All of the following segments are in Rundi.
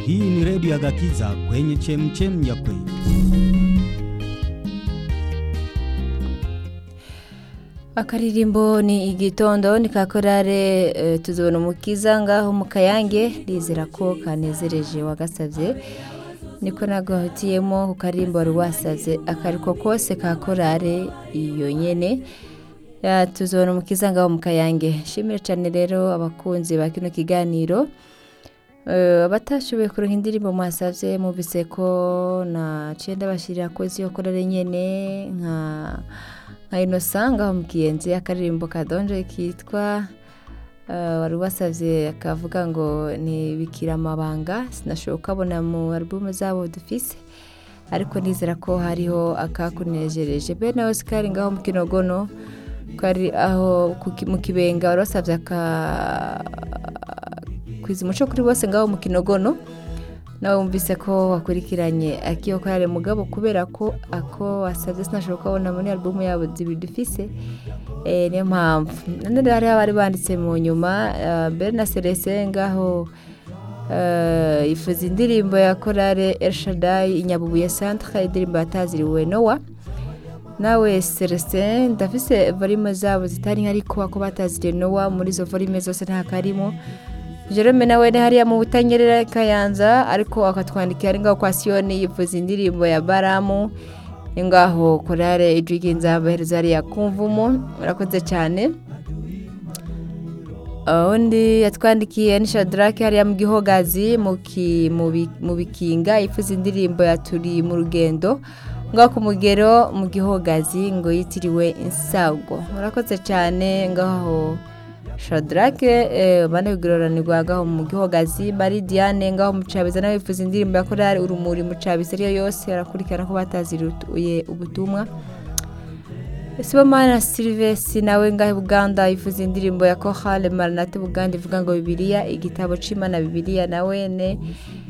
Hii ni redio ya Gakiza kwenye chemchem ya kweli. akaririmbo ni igitondo ni ka korale eh, tuzobona umukiza ngaho mu kayange ndizera ko kanezereje wagasabye niko nagahitiyemo ku karirimbo wari wasabye akariko kose ka korale iyo nyene Ya, tuzobona umukiza ngaho mu kayange shimire cyane rero abakunzi ba kino kiganiro Eh, abatashoboye kuronka indirimbo mwasavye muvise ko na cenda bashirira ko ziyo korale nyene nka nka Innocent ngaho mu kiyenzi akaririmbo kadonje kitwa eh, wari wasavye akavuga ngo ni bikira amabanga sinashoboye kubona mu album zabo dufise ariko nizera ko hariho akakunejereje bene Oscar ngaho mu kinogono kari aho ku ki- mu kibenga wari wasavye aka kwiza umuco kuri bose ngaho mu kinogono nawe wumvise ko wakurikiranye akiyo korale mugabo kubera ko ako wasabye sinashobora kubona muri alubumu yabo zibiri dufise eh, niyo mpamvu none rero hariho abari banditse mu nyuma eh, mbere na Celestin ngaho eh, ifuza indirimbo ya korale Elshadai inyabubuye centre indirimbo yataziriwe Noah nawe Celestin ndafise volume zabo zitari nka ariko ako bataziriye Noah muri izo volume zose nta karimo Jerome nawe ni hariya mu butanyerera kayanza ariko akatwandikira ari ngaho kwa Siyoni yifuza indirimbo ya Baramu ni ngaho korale ijwi nzabahereza hariya kumvumo murakoze cyane undi yatwandikiye ni Shadrake hariya mu gihogazi mu ki- mu bi- mu bikinga yifuza indirimbo ya turi mu rugendo ngaho ku mugero mu gihogazi ngo yitiriwe insago murakoze cyane ngaho shadrake eh, bane bigororanirwa ngaho mu gihogazi mari diane ngaho mucabiza nawe yifuza indirimbo ya korali urumuri mucabiza ariyo yose arakurikirana ko bataziruye ubutumwa sibomana silvesi nawe ngaho i buganda yifuza indirimbo ya kohale maranate buganda ivuga ngo bibiliya igitabo c'imana bibiliya nawene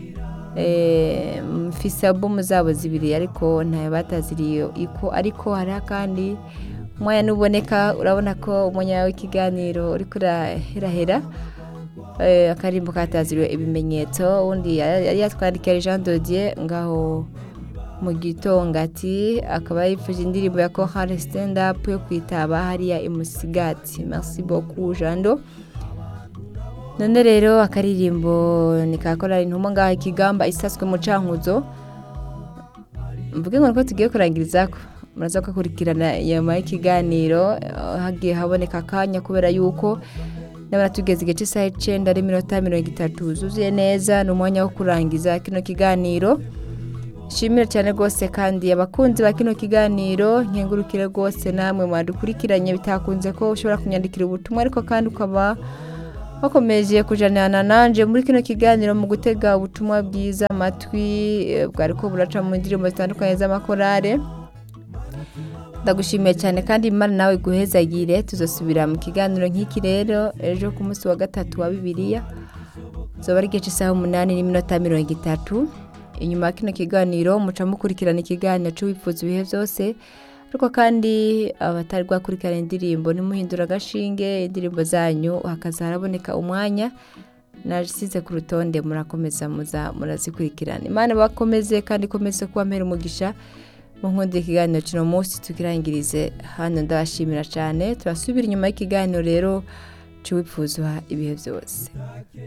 eh, mfise albumu zabo zibiri ariko ntayo bataziriye iko ariko hariho kandi umwanya nuboneka urabona ko umwanya w'ikiganiro uriko uraherahera eh, akarimbo kataziriwe ibimenyetso undi yari yari yatwandikiye Jean Dodier ngaho mu gitonga ati akaba yifuje indirimbo ya Chorale stand up yo kwitaba hariya imusigati merci beaucoup Jando none rero akaririmbo ni ka korali intumwa ngaho ikigamba isaswe mu cankuzo mvuge ngo niko tugiye kurangirizako muraza kukurikirana nyuma y'ikiganiro eh, hagiye haboneka akanya kubera yuko ndabona tugeze igice cy'isaha icenda ari minota mirongo itatu zuzuye neza ni umwanya wo kurangiza kino kiganiro shimira cyane rwose kandi abakunzi ba kino kiganiro nkengurukire rwose namwe mwadukurikiranye bitakunze ko ushobora kunyandikira ubutumwa ariko kandi ukaba bakomeje kujanirana nanje muri kino kiganiro mu gutega ubutumwa bwiza amatwi eh, bwariko buraca mu ndirimbo zitandukanye z'amakorale ndagushimiye cyane kandi imana nawe guhezagire tuzosubira mu kiganiro nk'iki rero ejo ku munsi wa gatatu wa bibiliya zoba ari igice isaha umunani n'iminota mirongo itatu inyuma ya kino kiganiro muca mukurikirana ikiganiro cy'uwifuza ibihe byose ariko kandi abatari bwakurikirana indirimbo nimuhindura agashinge indirimbo zanyu hakaza haraboneka umwanya nasize ku rutonde murakomeza muza murazikurikirana imana bakomeze kandi ikomeze kuba mpera umugisha mu nkundi ikiganiro kino munsi tukirangirize hano ndabashimira cyane turasubira inyuma y'ikiganiro rero cy'uwifuza ibihe byose